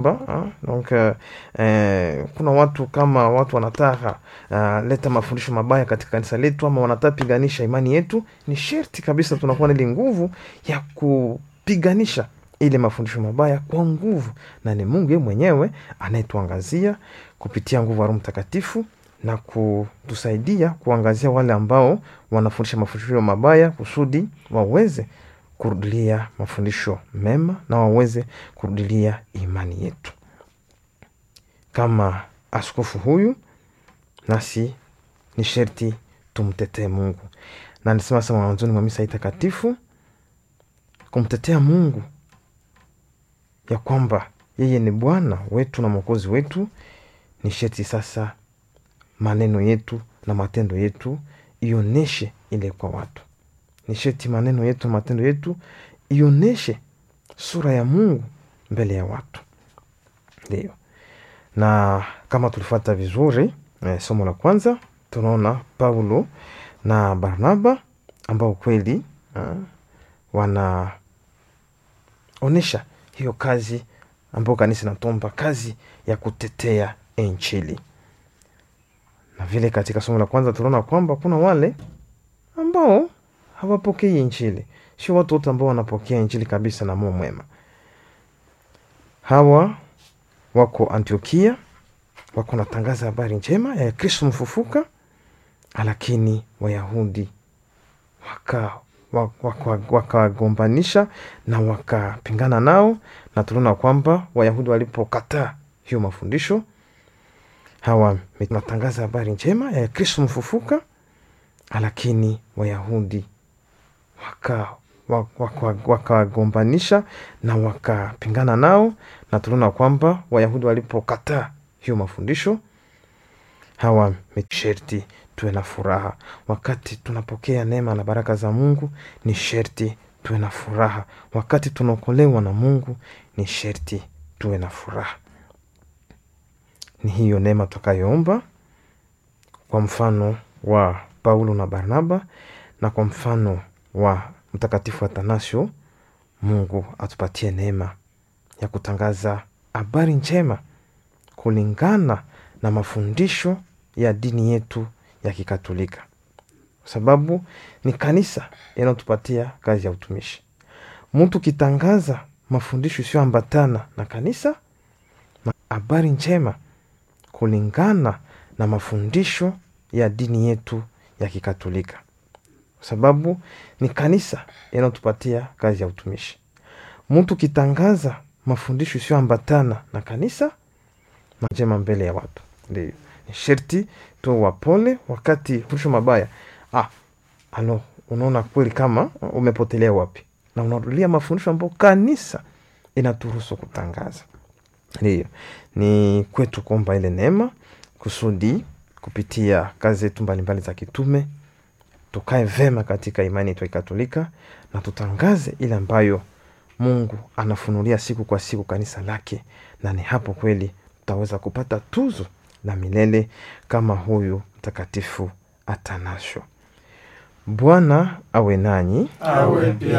Ba, donc uh, eh, kuna watu kama watu wanataka uh, leta mafundisho mabaya katika kanisa letu ama wanataka piganisha imani yetu, ni sherti kabisa tunakuwa na ile nguvu ya kupiganisha ile mafundisho mabaya kwa nguvu, na ni Mungu yeye mwenyewe anayetuangazia kupitia nguvu ya Roho Mtakatifu na kutusaidia kuangazia wale ambao wanafundisha mafundisho mabaya kusudi waweze kurudilia mafundisho mema na waweze kurudilia imani yetu. Kama askofu huyu, nasi ni sherti tumtetee Mungu, na nisema sasa mwanzoni mwa misa hii takatifu, kumtetea Mungu ya kwamba yeye ni Bwana wetu na Mwokozi wetu, ni sherti sasa maneno yetu na matendo yetu ioneshe ile kwa watu ni sherti maneno yetu na matendo yetu ioneshe sura ya Mungu mbele ya watu. Ndio, na kama tulifuata vizuri eh, somo la kwanza tunaona Paulo na Barnaba ambao kweli eh, wanaonesha hiyo kazi ambayo kanisa inatomba, kazi ya kutetea Injili. Na vile katika somo la kwanza tunaona kwamba kuna wale ambao hawapokei Injili. Sio watu wote ambao wanapokea Injili kabisa na moyo mwema. Hawa wako Antiokia, wako natangaza habari njema ya Kristo mfufuka, lakini Wayahudi wakawagombanisha waka, waka na wakapingana nao, na tunaona kwamba Wayahudi walipokataa hiyo mafundisho, hawa natangaza habari njema ya Kristo mfufuka, lakini Wayahudi wakawagombanisha waka, waka na wakapingana nao, na tunaona kwamba Wayahudi walipokataa hiyo mafundisho, hawa sherti tuwe na furaha wakati tunapokea neema na baraka za Mungu. Ni sherti tuwe na furaha wakati tunaokolewa na Mungu. Ni sherti tuwe na furaha. Ni hiyo neema tutakayoomba kwa mfano wa Paulo na Barnaba na kwa mfano wa Mtakatifu Atanasio. Mungu atupatie neema ya kutangaza habari njema kulingana na mafundisho ya dini yetu ya Kikatolika, kwa sababu ni kanisa inayotupatia kazi ya utumishi. Mtu kitangaza mafundisho isiyoambatana na kanisa na habari njema kulingana na mafundisho ya dini yetu ya Kikatolika, kwa sababu ni kanisa inayotupatia kazi ya utumishi. Mtu kitangaza mafundisho isiyoambatana na kanisa njema mbele ya watu, ndio ni sherti tu wapole wakati fundisho mabaya. Ah, ano, unaona kweli kama umepotelea wapi, na unarudia mafundisho ambayo kanisa inaturuhusu kutangaza. Ndio ni kwetu kuomba ile neema kusudi kupitia kazi zetu mbalimbali za kitume tukae vema katika imani yetu ya Katolika na tutangaze ile ambayo Mungu anafunulia siku kwa siku kanisa lake, na ni hapo kweli tutaweza kupata tuzo la milele kama huyu Mtakatifu Atanasio. Bwana awe nanyi, awe pia